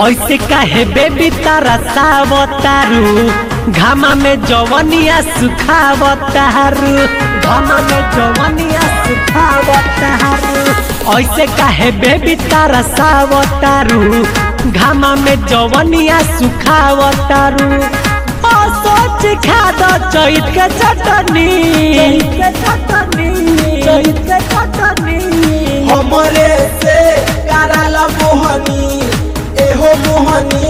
ऐसे काहे बेबी तारा सावतारू घामा में जवनिया सुखावतारू घामा में जवनिया सुखावतारू ऐसे काहे बेबी तारा सावतारू घामा में जवनिया सुखावतारू ओ सोच खा दो चैत के चटनी चैत के चटनी चैत के चटनी हमरे से कराल मोहनी एहो मोहनी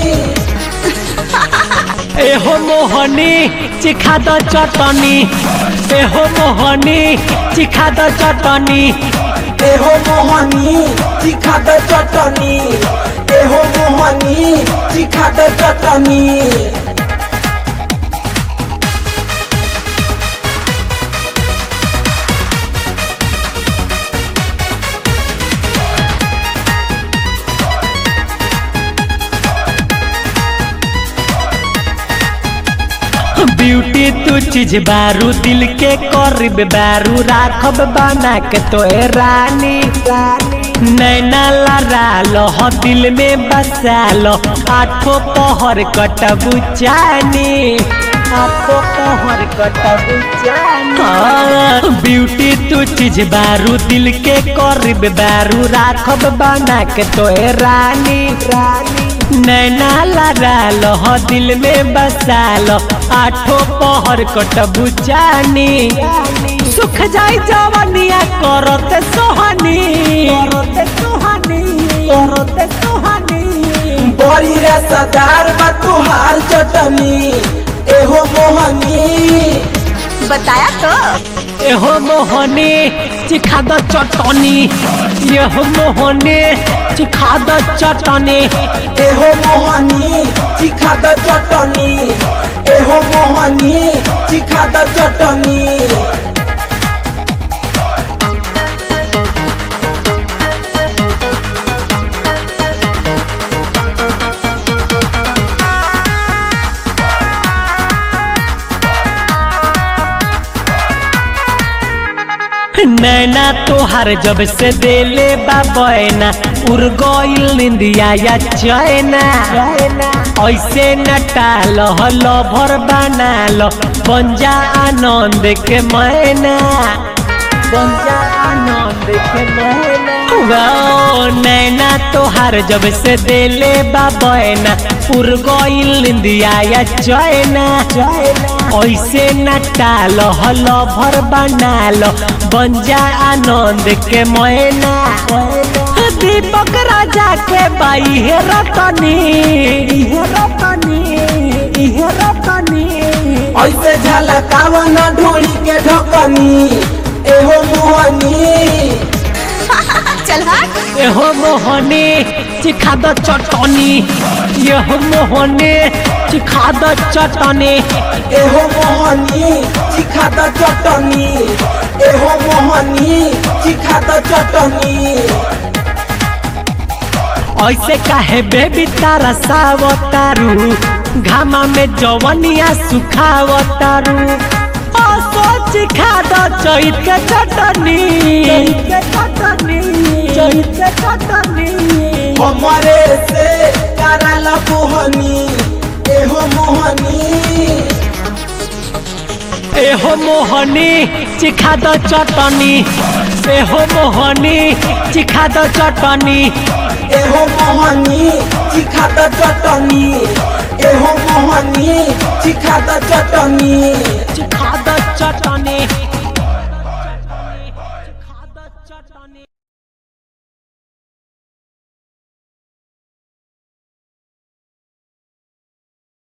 एहो मोहनी चिखा द चटनी एहो मोहनी चिखा द चटनी एहो मोहनी चिखा द चटनी एहो मोहनी चिखा द चटनी ब्यूटी तू चीज बारू दिल के करीब बारू राखब बना के तो रानी नैना लड़ा लो हो दिल में बसा लो आठों पहर कटबू चानी आठों पहर कटबू चानी ब्यूटी तू चीज बारू दिल के करीब बारू राखब बना के तो रानी रानी नैना लड़ा लो हो दिल में बसा लो आठों पहर कटबू चानी सुख जाई जवनिया करते सोहनी करते सोहनी करते सोहनी बड़ी रे सदार बा तुहार चटनी एहो मोहनी बताया तो एहो मोहनी चिखा द चटनी यहो मोहनी चिखा द चटनी एहो मोहनी चिखा द चटनी एहो मोहनी चिखा द चटनी नैना तोहार जब से देले बाबैना उड़ गइल निंदिया या चैना ऐसे नटाल हलो भर बनाल बंजा आनंद के मैना बंजा आनंद के मैना वाओ, नैना तोहार जब से देले बाबैना उड़ गइल निंदिया या चैना ऐसे नटाल हलो भर बनाल बंजा आनंद के मैना दीपक राजा के बाई हे रतनी हे रतनी हे रतनी ऐसे झलकावा न ढोली के ढकनी एहो मोहनी चल हट एहो मोहनी चिखा द चटनी यहो मोहनी चिखा द चटनी एहो मोहनी चिखा द चटनी एहो मोहनी चिखा द चटनी ऐसे काहे बेबी तारा सावतारू घामा में जवनिया सुखावतारू ओ सोच खा द चैत के चटनी चैत के चटनी चैत के चटनी हमरे से कराल मोहनी एहो मोहनी एहो मोहनी चिखा द चटनी एहो मोहनी चिखा द चटनी एहो मोहनी चिखा द चटनी एहो मोहनी चिखा द चटनी चिखा द चटनी